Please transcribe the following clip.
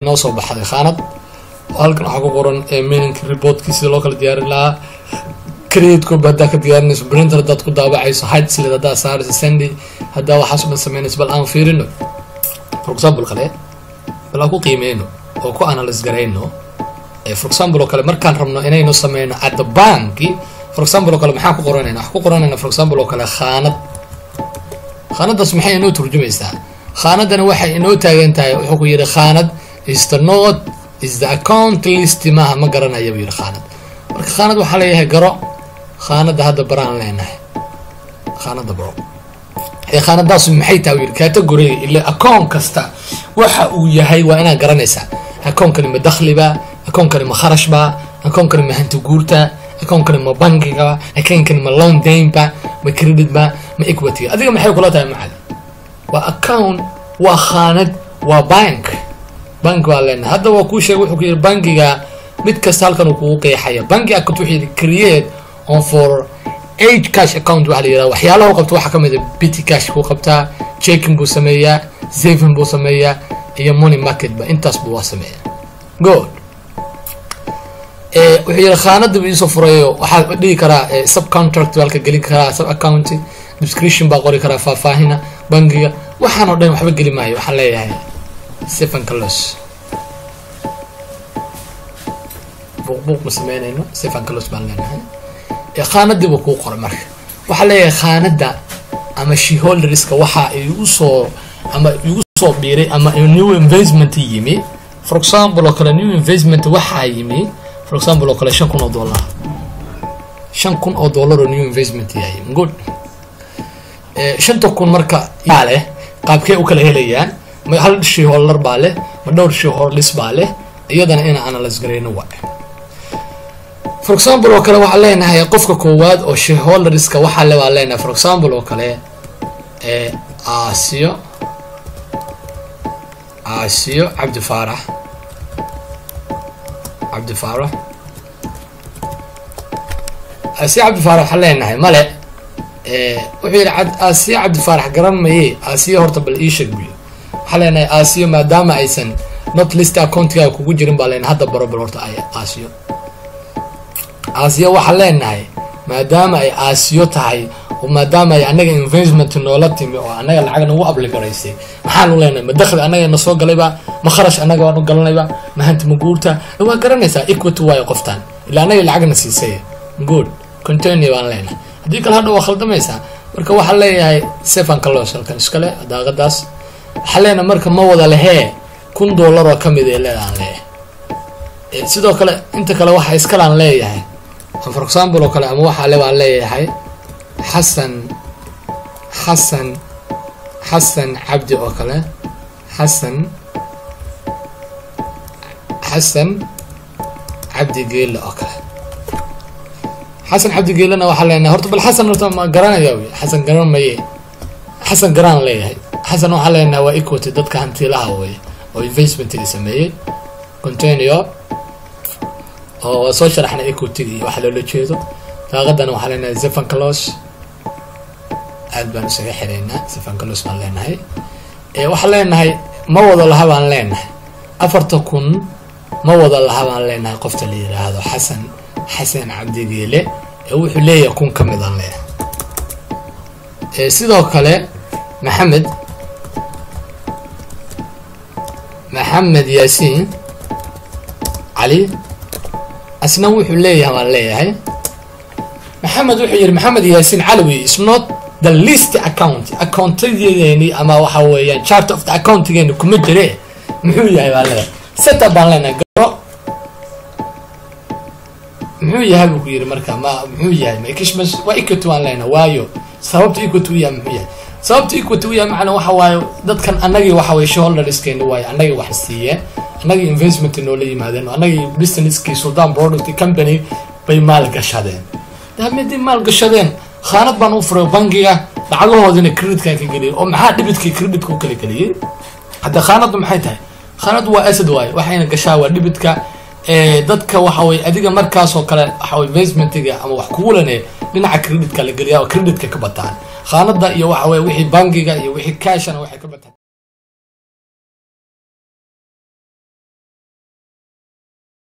noo soo baxday khaanad halkan waxaa ku qoran meaning reportkii sida loo kala diyaarin lahaa create copy haddaa ka diyaarinayso printer haddaad ku daabacayso hide slid haddaa saarayso sandy haddaa waxaas dhan samaynayso bal aan fiirino for example kale bal aan ku qiimeyno oo ku analyse garayno for example oo kale markaan rabno inaynu sameyno at the banki for example oo kale maxaan ku qoranayna waxaan ku qoranayna for example oo kale khaanad khaanadaas maxay inoo turjumaysaa khaanadana waxay inoo taagan tahay wuxuu ku yidhi khaanad is the note is the account list maaha ma garanaya buu yidhi khaanad marka khaanad waxaa leeyahay garo khaanada hadda baraan leenahay khaanada baro ee khaanadaas maxay tahay yidhi categoriga ila account kasta waxa uu yahay waa inaad garanaysaa account-kani ma dakhliba account-kani ma kharashba account-kani ma hanti guurta account-kani ma bankiga account-kani ma loan daynba ma creditba ma equity adiga maxay kula tahay macali waa account waa khaanad waa bank bank baa leenahay hadda waa kuu sheegay wuxuu ku yidhi bankiga mid kasta halkan uu kugu qeexaya banki account wuxuu yidhi create on for age cash account waxaa la yidhahda waxyaalaha u qabta waxaa ka mid a bitty cash kuu qabtaa checking buu sameeyaa saving buu sameeyaa iyo money market ba intaas buu waa sameeyaa good wuxuu yidhi khaanada buu iisoo furayo waxaa dhigi karaa subcontract baa halka gelin karaa sub account description baa qori karaa faahfaahina bankiga waxaan oo dhan waxba geli maayo waxaan leeyahay stephen carlos buuqbuuq ma sameynayno stephen carlos baan leenahay khaanadii buu kuu qoray marka waxaa leeyahay khaanada ama sheholderska waxa ay usoo ama igu soo biiray ama new investment yimi for example oo kale new investment waxaa yimi for example oo kale shan kun oo dollar shan kun oo dollar oo new investment yaa yimi good shanta kun marka yaa leh qaabkee u kala helayaan ma hal shareholder baa leh ma dhowr shareholders baa leh iyadana inaan analyse garayno waa for example oo kale waxaan leenahay qofka koowaad oo shareholderska waxaa le baan leenahay for example oo kale ee aasiyo aasiyo cabdi faarax cabdi faarax aasiyo cabdi faarax waxaan leenahay male wuxuu yidhi aasiyo cabdi faarax garan maye aasiyo horta bal ii sheeg buyo waxaa leenahay aasiyo maadaama aysan not list accountigaa kugu jirin baa leenahay hadda baro bal horta ay aasiyo aasiyo waxaan leenahay maadaama ay aasiyo tahay oo maadaama ay annaga investment noola timi oo annaga lacag nagu abligaraysay maxaanu leenahay ma dakhli annaga na soo galayba ma kharash annaga waanu galanayba ma hanti ma guurta waa garanaysaa equity waayo qoftaan ilaa annaga lacagna siisay good continue baan leenahay haddii kale hadha waa khaldamaysaa marka waxaan leeyahay stephen carlos halkan iskale daaqadaas waxaan leenahay marka ma wada lehee kun dollar oo kamid ee leedaan leeyahay sidoo kale inta kale waxa iskalaan leeyahay for example oo kale ama waxaa le baan leeyahay xasan xasan xasan cabdi oo kale xasan xasan cabdi geele oo kale xasan cabdi geelena waxaa leenahay horta bal xasan horta ma garanaya wy xasan garan maye xasan garaan leeyahay xasan waxaa leenahay waa equity dadka hantilaha wey oo investmentiga sameeyey continue oo waa soo sharaxnay equity iyo waxa loola jeedo daaqadana waxaa leenahay stephen carlos aad baan isaga xireynaa stephen carlos baan leenahay waxaan leenahay ma wada laha baan leenahay afarta kun ma wada laha baan leenahay qofta la yiraahdo xasan xasan cabdigeele ee wuxuu leeyahay kun ka mid aan leeyahay sidoo kale maxamed maxamed yaasiin cali asna wuxuu leeyahay waan leeyahay maxamed wuxuu yihi maxamed yaasiin calawi is not the list account accountadeeni ama waxa weeyaan chart of the accountigeeni kuma jire muxuu yahay baan leeyahay setup baan leenahay garo muxuu yahay buu ku yidhi marka ma muxuu yahay ma kishmas waa equity waan leenahay waayo sababta equity u yahay muxuu yahay sababta equity u yahay macna waxa waaye dadkan annagii waxa weye shareholderskeeni waaye annagii wax siiyeen annagii investment noola yimaadeen annagii businesskii sudan product company bay maal gashadeen hadii maal gashadeen khaanad baan u furay bankiga lacagahoodina creditka ka geliyay oo maxaa dhibitkii creditka u kala geliyay hadda khaanadu maxay tahay khaanadu waa asad waaye waxayna gashaa waa dhibitka dadka waxa weye adiga markaas oo kale waxa weye investmentiga ama wax kugu lane dhinaca creditka la geliyaa oo creditka ka bataan khaanada iyo waxa weye wixii bankiga iyo wixii cashana waxay ka bataan